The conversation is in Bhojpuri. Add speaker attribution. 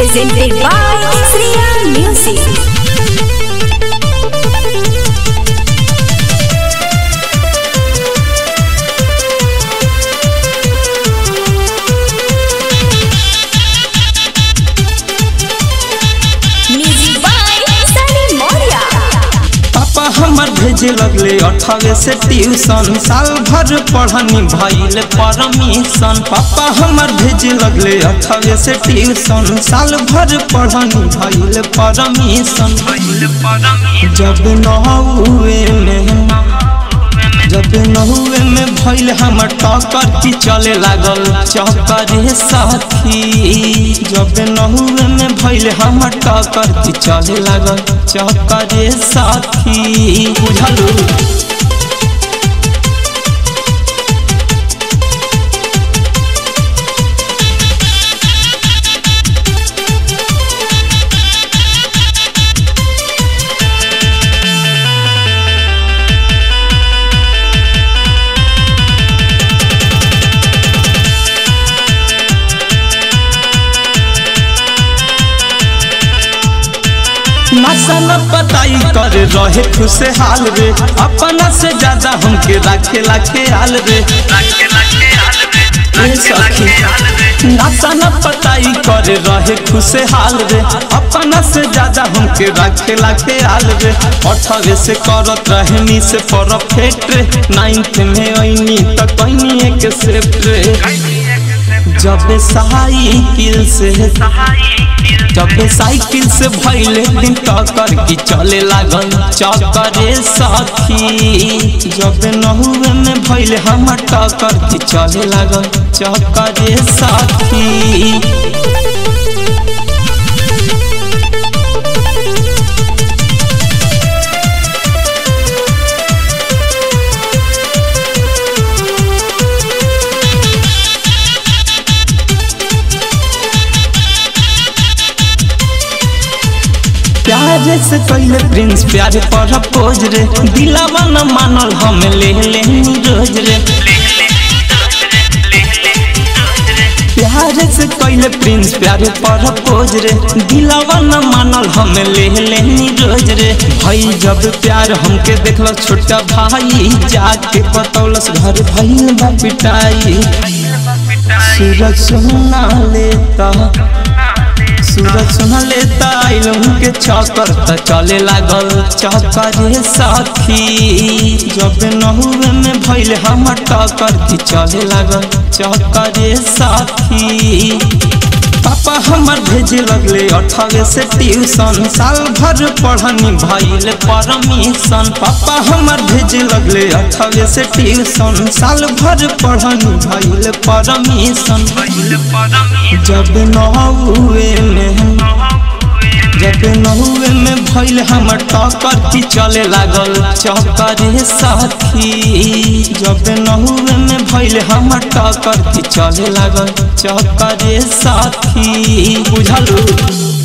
Speaker 1: presented by Sriya Music. Music by Sunny Moria.
Speaker 2: पापा हमर भेजे लगले अठावे से ट्यूशन साल भर पढ़नी भइल परमिशन पापा हमर भेजे लगले अठावे से ट्यूशन साल भर पढ़नी भइल परमिशन जब नहुए में जब नहुए में भइल हमर टक्कर की चले लागल चक्कर साथी जब नहुए में भइल हमर टक्कर की चले लागल चक्कर साथी बुझलू नशा न पताई कर रहे खुशहाल रे अपना से ज्यादा हमके राखे लाखे आल रे ए सखी नशा न पताई कर रहे खुशहाल रे अपना से ज्यादा हमके राखे लाखे आल रे अठावे से करत रहनी से परफेक्ट रे नाइन्थ में ऐनी त कहनी एक सेफ्ट रे जब साइकिल से जब साइकिल से भैले दिन टक्कर की चले लागल चक्कर साथी जब नहुए में भैले हमर टक्कर की चले लागल चक्कर साथी प्यारे से कैले प्रिंस प्यारे पर पोज रे दिलावा न मानल हम ले ले रोज रे प्यारे से कैले प्रिंस प्यारे पर पोज रे दिलावा न मानल हम ले ले रोज रे भाई जब प्यार हमके देखल छोटा भाई जाके बतौलस घर भइल बा पिटाई सूरज सुना लेता सूरज सुना लेता आइलम के चक्कर त चले लागल चक्कर साथी जब नहुए में भइल हमर टक्कर की चले लागल चक्कर साथी पापा हमर भेजे लगले अठावे से ट्यूशन साल भर पढ़नी भइल परमिशन पापा हमर भेजे लगले अठावे से ट्यूशन साल भर पढ़नी भइल परमिशन जब नहुए में जब नहुए में भइल हमर टक्कर की चले लागल चक्कर साथी जब नहुए में भइल हमर टक्कर की चले लागल चक्कर साथी बुझलू